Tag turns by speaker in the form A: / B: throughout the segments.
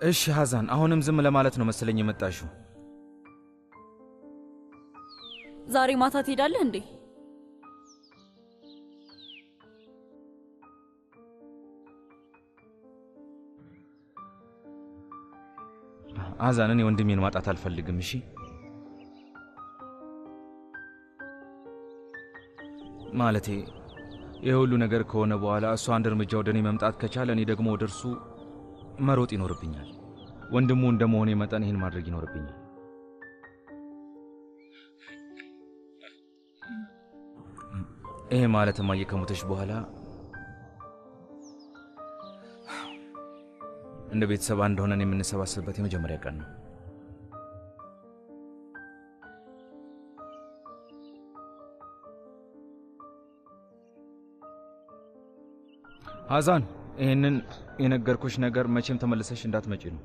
A: እሺ ሐዛን፣ አሁንም ዝም ለማለት ነው መሰለኝ የመጣሽው።
B: ዛሬ ማታ ትሄዳለህ እንዴ?
A: ሐዛን፣ እኔ ወንድሜን ማጣት አልፈልግም። እሺ ማለቴ ይህ ሁሉ ነገር ከሆነ በኋላ እሱ አንድ እርምጃ ወደ እኔ መምጣት ከቻለ እኔ ደግሞ ወደ እርሱ መሮጥ ይኖርብኛል። ወንድሙ እንደ መሆኔ መጠን ይህን ማድረግ ይኖርብኛል። ይሄ ማለት እማዬ ከሞተች በኋላ እንደ ቤተሰብ አንድ ሆነን የምንሰባሰብበት የመጀመሪያ ቀን ነው። ሐዛን ይህንን የነገርኩሽ ነገር መቼም ተመልሰሽ እንዳትመጪ ነው።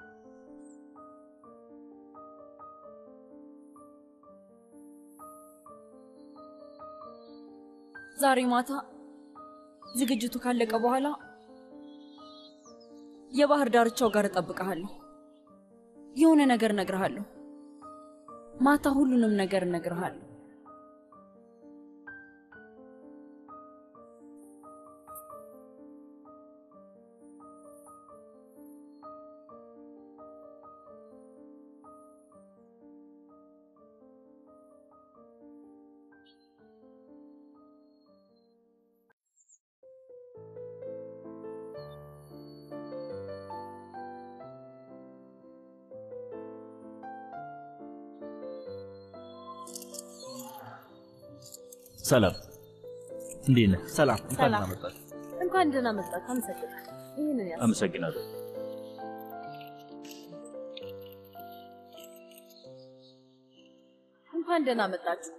B: ዛሬ ማታ ዝግጅቱ ካለቀ በኋላ የባህር ዳርቻው ጋር እጠብቅሃለሁ። የሆነ ነገር እነግርሃለሁ። ማታ ሁሉንም ነገር እነግርሃለሁ።
C: ሰላም፣ እንዴት ነህ?
D: ሰላም
C: እንኳን
E: ሰላም።
C: ደህና መጣህ።
E: እንኳን ደህና መጣህ። አመሰግናለሁ። ይህንን ያዝ።
C: አመሰግናለሁ።
E: እንኳን ደህና መጣችሁ።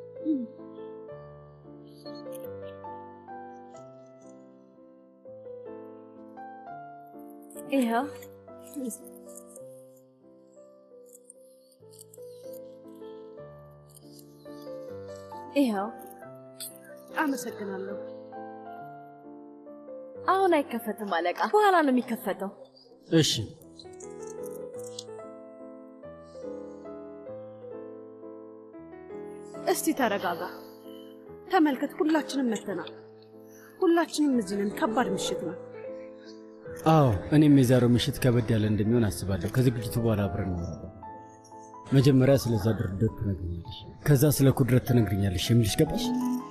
E: ይኸው ይኸው።
F: አመሰግናለሁ።
E: አሁን አይከፈትም አለቃ፣ በኋላ ነው የሚከፈተው።
D: እሺ
F: እስቲ ተረጋጋ፣ ተመልከት። ሁላችንም መተናል። ሁላችንም እዚህ ነን። ከባድ ምሽት ነው።
D: አዎ እኔም የዛሬው ምሽት ከበድ ያለ እንደሚሆን አስባለሁ። ከዝግጅቱ በኋላ አብረን እናወራለን። መጀመሪያ ስለዛ ድርድር ትነግርኛለሽ፣ ከዛ ስለ ኩድረት ትነግርኛለሽ የሚልሽ ገባሽ?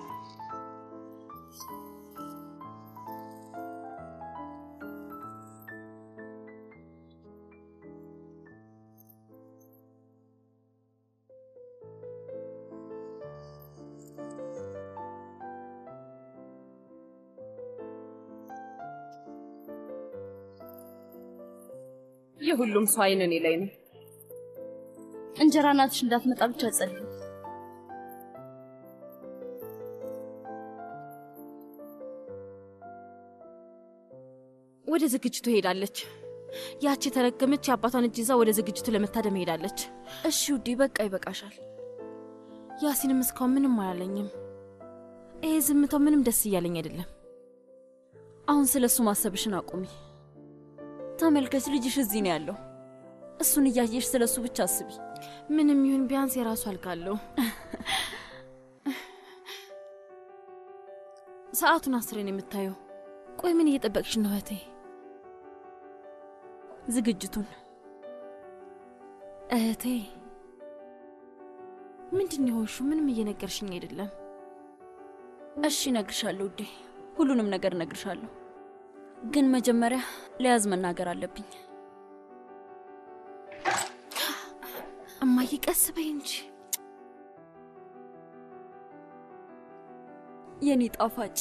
F: የሁሉም ሰው አይን እኔ ላይ ነው።
B: እንጀራ እናትሽ እንዳትመጣ ብቻ ጸልይ። ወደ ዝግጅቱ ሄዳለች። ያቺ የተረገመች የአባቷን እጅ ይዛ ወደ ዝግጅቱ ለመታደም ሄዳለች። እሺ ውዴ፣ በቃ ይበቃሻል። ያሲንም እስካሁን ምንም አላለኝም። ይሄ ዝምታው ምንም ደስ እያለኝ አይደለም። አሁን ስለ እሱ ማሰብሽን አቁሚ። ተመልከች፣ ልጅሽ እዚህ ነው ያለው። እሱን እያየሽ ስለ እሱ ብቻ አስቢ። ምንም ይሁን ቢያንስ የራሱ አልጋ አለው። ሰዓቱን አስሬን የምታየው። ቆይ ምን እየጠበቅሽ ነው እህቴ? ዝግጅቱን እህቴ። ምንድን የሆንሽው? ምንም እየነገርሽኝ አይደለም። እሺ እነግርሻለሁ ውዴ፣ ሁሉንም ነገር እነግርሻለሁ። ግን መጀመሪያ ለያዝ መናገር አለብኝ። እማዬ ቀስ በይ እንጂ የኔ ጣፋጭ።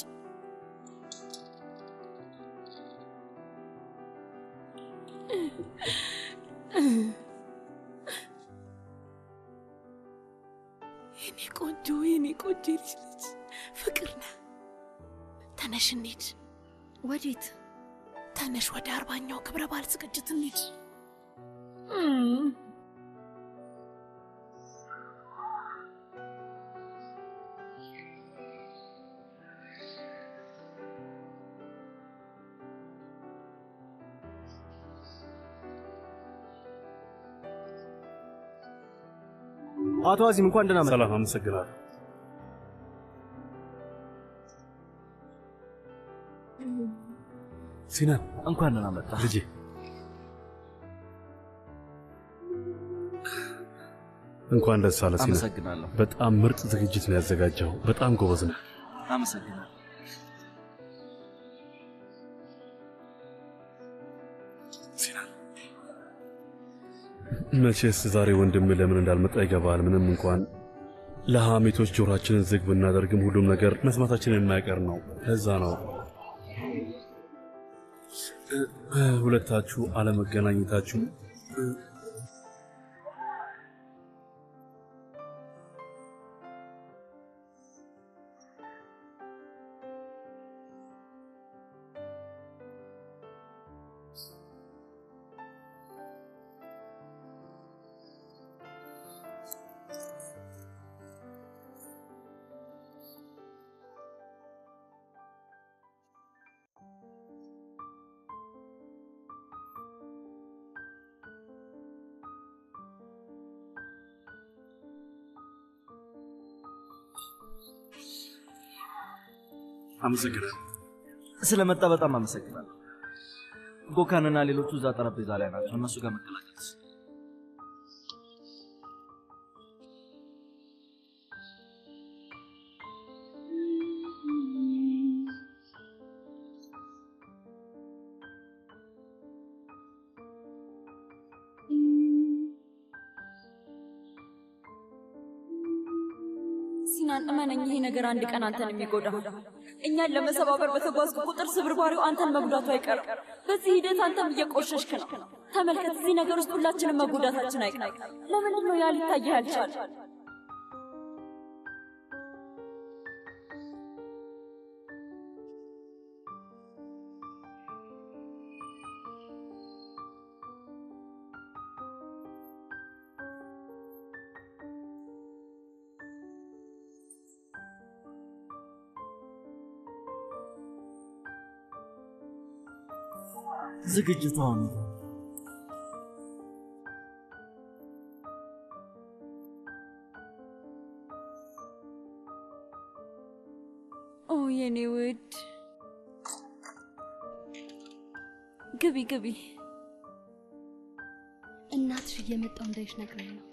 F: የኔ ቆንጆ የኔ ቆንጆ ልጅ ልጅ ፍቅር ነህ። ተነሽ እንሂድ።
B: ወዴት?
F: ተነሽ ወደ አርባኛው ክብረ በዓል ዝግጅት እንሂድ።
G: አቶ አዚም እንኳን ደህና መጣ።
H: ሰላም፣ አመሰግናለሁ። ሲናን
I: እንኳን ደህና መጣ
H: ልጄ። እንኳን ደስ አለ ሲናን።
I: አመሰግናለሁ።
H: በጣም ምርጥ ዝግጅት ነው ያዘጋጀው። በጣም ጎበዝ ነው።
I: አመሰግናለሁ።
H: መቼስ ዛሬ ወንድም ለምን እንዳልመጣ ይገባል። ምንም እንኳን ለሐሜቶች ጆሮአችንን ዝግ ብናደርግም ሁሉም ነገር መስማታችን የማይቀር ነው። ከዛ ነው እ፣ ሁለታችሁ አለመገናኘታችሁ እ፣ አመሰግናለሁ።
I: ስለመጣ በጣም አመሰግናለሁ። ጎካንና ሌሎቹ እዛ ጠረጴዛ ላይ ናቸው። እነሱ ጋር መቀላቀል
E: ሲናን እመነኝ፣ ይሄ ነገር አንድ ቀን አንተን የሚጎዳ እኛን ለመሰባበር በተጓዝኩ ቁጥር ስብርባሪው አንተን መጉዳቱ አይቀርም። በዚህ ሂደት አንተም እየቆሸሽክ ነው። ተመልከት፣ እዚህ ነገር ውስጥ ሁላችንም መጎዳታችን አይቀርም። ለምንድን ነው ያ ሊታየህ ያልቻለ?
I: ዝግጅቱ አሁን ነው።
E: ኦ የኔ ውድ ግቢ ግቢ።
J: እናትሽ እየመጣው እንዳይሽ ነግረኝ ነው።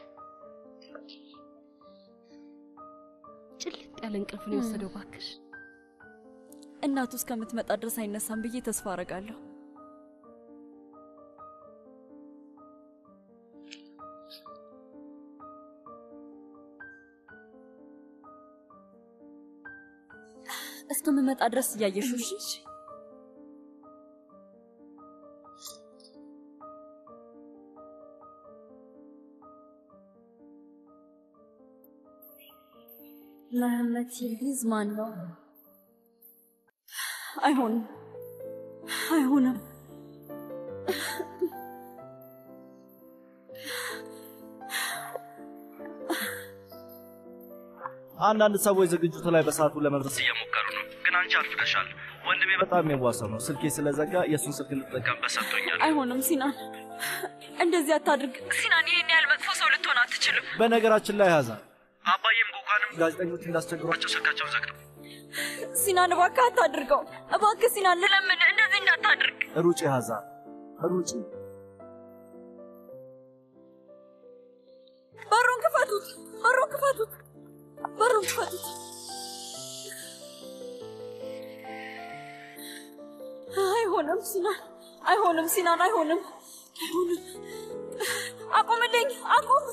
J: ጭልጥ ያለ እንቅልፍ ነው የወሰደው። ባክሽ
E: እናቱ እስከምትመጣ ድረስ አይነሳም ብዬ ተስፋ አረጋለሁ። እስከምመጣ ድረስ እያየሽው እሺ? መሐመድ ሲልጊዝ ማን ነው? አይሆንም፣ አይሆንም።
I: አንዳንድ ሰዎች ዝግጅቱ ላይ በሰዓቱ ለመድረስ እየሞከሩ ነው፣ ግን አንቺ አርፍደሻል። ወንድሜ በጣም የዋሰው ነው። ስልኬ ስለዘጋ የእሱን ስልክ እንድጠቀምበት ሰጥቶኛል።
E: አይሆንም ሲናን፣ እንደዚህ አታድርግ ሲናን። ይሄን ያህል መጥፎ ሰው ልትሆን አትችልም።
I: በነገራችን ላይ ያዛ አባዬም ጎኳንም ጋዜጠኞች እንዳስቸግሯቸው ስልካቸውን ዘግተው
E: ሲናን እባክህ አታድርገው። እባክህ ሲናን ልለምን፣ እንደዚህ እንዳታድርግ።
I: ሩጪ ያዛ ሩጪ።
E: በሩን ክፈቱት! በሩን ክፈቱት! በሩን ክፈቱት! አይሆንም ሲናን፣ አይሆንም ሲናን፣ አይሆንም፣ አይሆንም። አቁምልኝ! አቁም!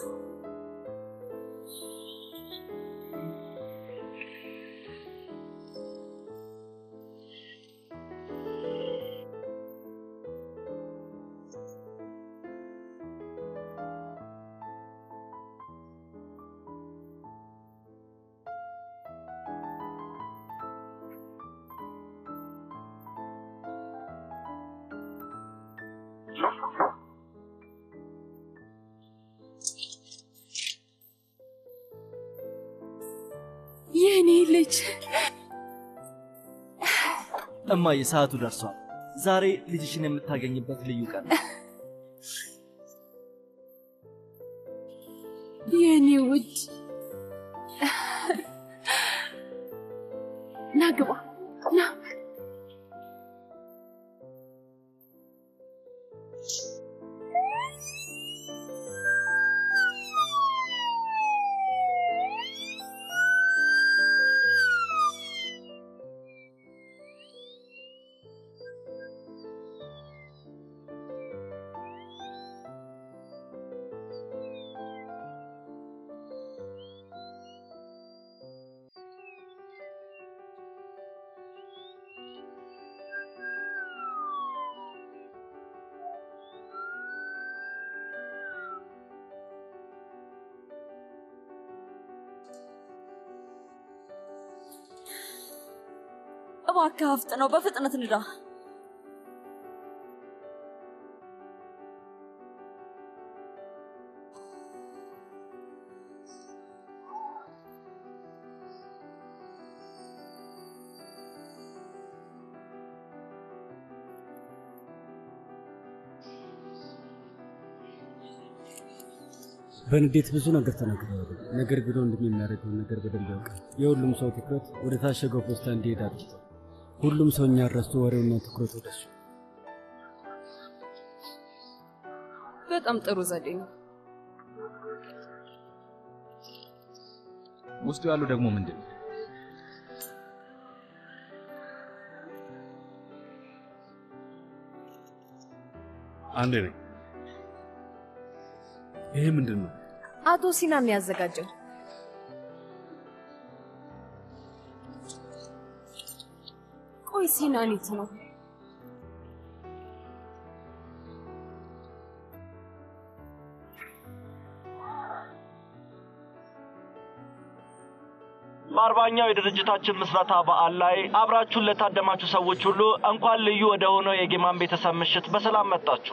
F: የኔ ልጅ
I: እማዬ፣ ሰዓቱ ደርሷል። ዛሬ ልጅሽን የምታገኝበት ልዩ ቀን ነው።
F: የኔ ውድ ውድ ና ግባ ና
E: እባክህ አፍጥነው፣ በፍጥነት ንዳ።
D: በንዴት ብዙ ነገር ተናግረዋል። ነገር ግን ወንድም የሚያደርገውን ነገር በደንብ ያውቃል። የሁሉም ሰው ትኩረት ወደ ታሸገው ፖስታ እንዲሄድ አድርጓል። ሁሉም ሰው እኛን ረስቶ ወሬውና ትኩረት ወደ እሱ።
F: በጣም ጥሩ ዘዴ ነው።
A: ውስጡ ያለው ደግሞ ምንድን ነው?
H: አንዴ ነኝ። ይሄ ምንድን ነው?
G: አቶ ሲናን ነው ያዘጋጀው።
F: ቆይ ሲናኒት ነው
I: በአርባኛው የድርጅታችን ምስረታ በዓል ላይ አብራችሁን ለታደማችሁ ሰዎች ሁሉ እንኳን ልዩ ወደ ሆነው የጌማን ቤተሰብ ምሽት በሰላም መጣችሁ።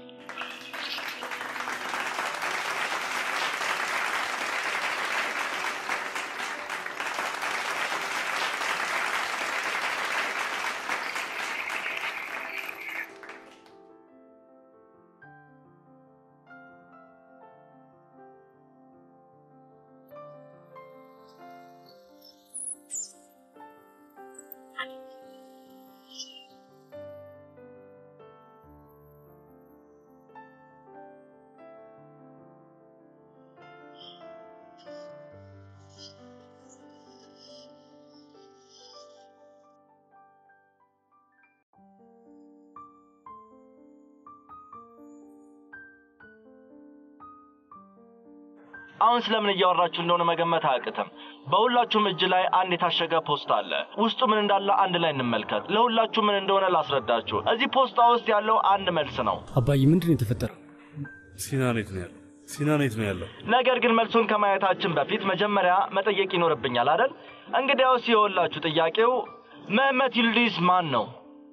I: አሁን ስለምን እያወራችሁ እንደሆነ መገመት አያቅትም። በሁላችሁም እጅ ላይ አንድ የታሸገ ፖስታ አለ። ውስጡ ምን እንዳለ አንድ ላይ እንመልከት። ለሁላችሁ ምን እንደሆነ ላስረዳችሁ። እዚህ ፖስታ ውስጥ ያለው አንድ መልስ ነው።
D: አባዬ ምንድን ነው የተፈጠረው?
H: ሲናኔት ነው ያለው። ሲናኔት ነው ያለው።
I: ነገር ግን መልሱን ከማየታችን በፊት መጀመሪያ መጠየቅ ይኖርብኛል አይደል? እንግዲያውስ የወላችሁ ጥያቄው መህመት ይልዲዝ ማን ነው?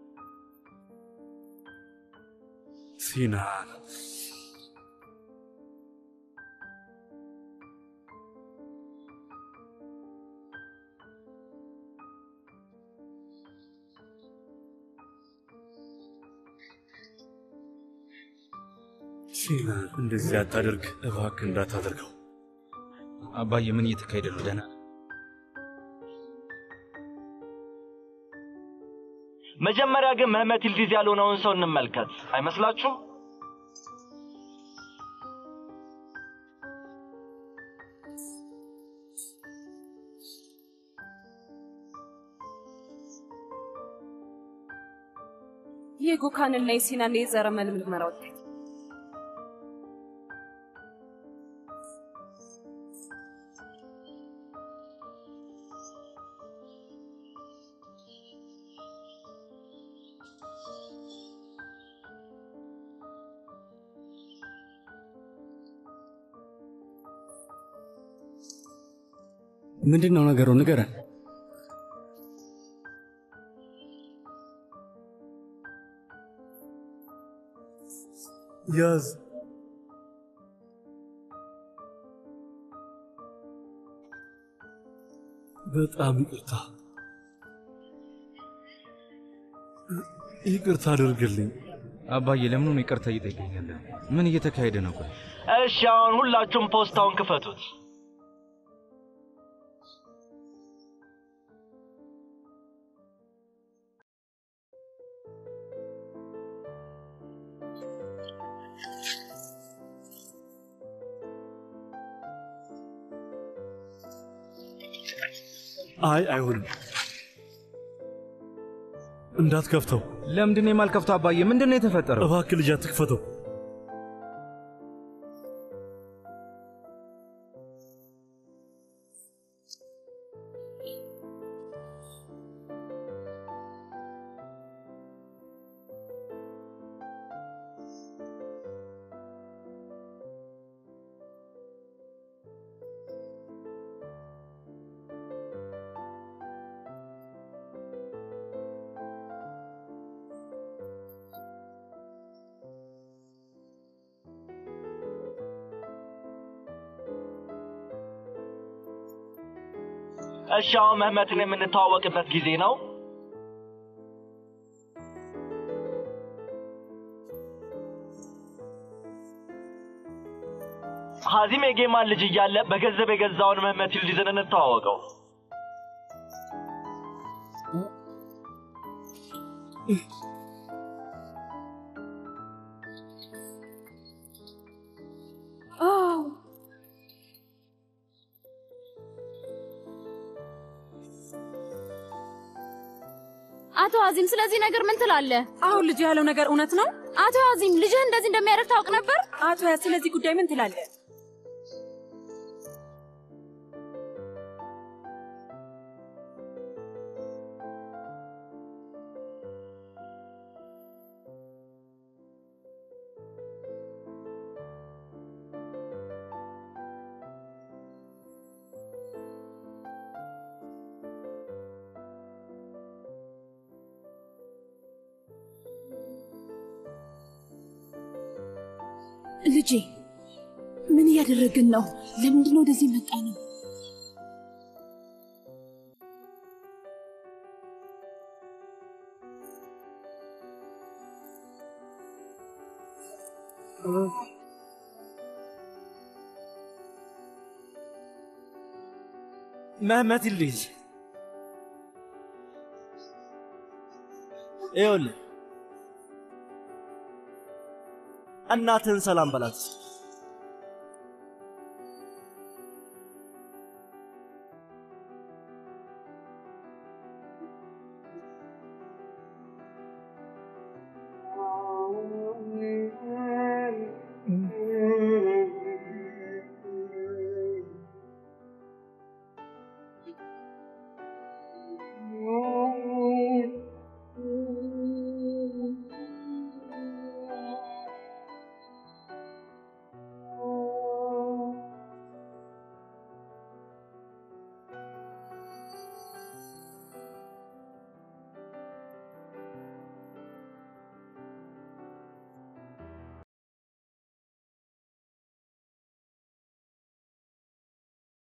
H: ሲናን ሲናን እንደዚህ አታደርግ እባክህ፣ እንዳታደርገው።
A: አባዬ ምን እየተካሄደ ነው? ደህና ነህ?
I: መጀመሪያ ግን መህመት ይልዲዝ ያልሆነውን ሰው እንመልከት። አይመስላችሁም?
F: የጎካንና የሲናን የዘረመል ምርመራ ውጤት
D: ምንድን ነው ነገሩ? ንገረን።
H: ያዝ በጣም ይቅርታ ይቅርታ አድርግልኝ።
A: አባዬ ለምኑን ይቅርታ እየጠየቀኛለህ? ምን እየተካሄደ ነው? ቆይ
I: እሺ፣ አሁን ሁላችሁም ፖስታውን ክፈቱት።
H: አይ አይሆንም፣ እንዳትከፍተው።
A: ለምንድን ነው የማልከፍተው? አባዬ ምንድን ነው የተፈጠረው?
H: እባክህ ልጅ አትክፈተው።
I: እሺ አሁን ምህመትን የምንተዋወቅበት ጊዜ ነው። ሀዚም የጌማን ልጅ እያለ በገንዘብ የገዛውን ምህመት ይልዲዝን እንተዋወቀው።
B: አቶ አዚም ስለዚህ ነገር ምን ትላለህ?
E: አሁን ልጅ ያለው ነገር እውነት ነው?
B: አቶ አዚም ልጅህ እንደዚህ እንደሚያደርግ ታውቅ ነበር?
E: አቶ ያ ስለዚህ ጉዳይ ምን ትላለህ?
F: ልጄ ምን እያደረግን ነው? ለምንድን ነው ወደዚህ መጣ ነው?
K: መህመት ልጅ ይኸውልህ እናትህን ሰላም በላት።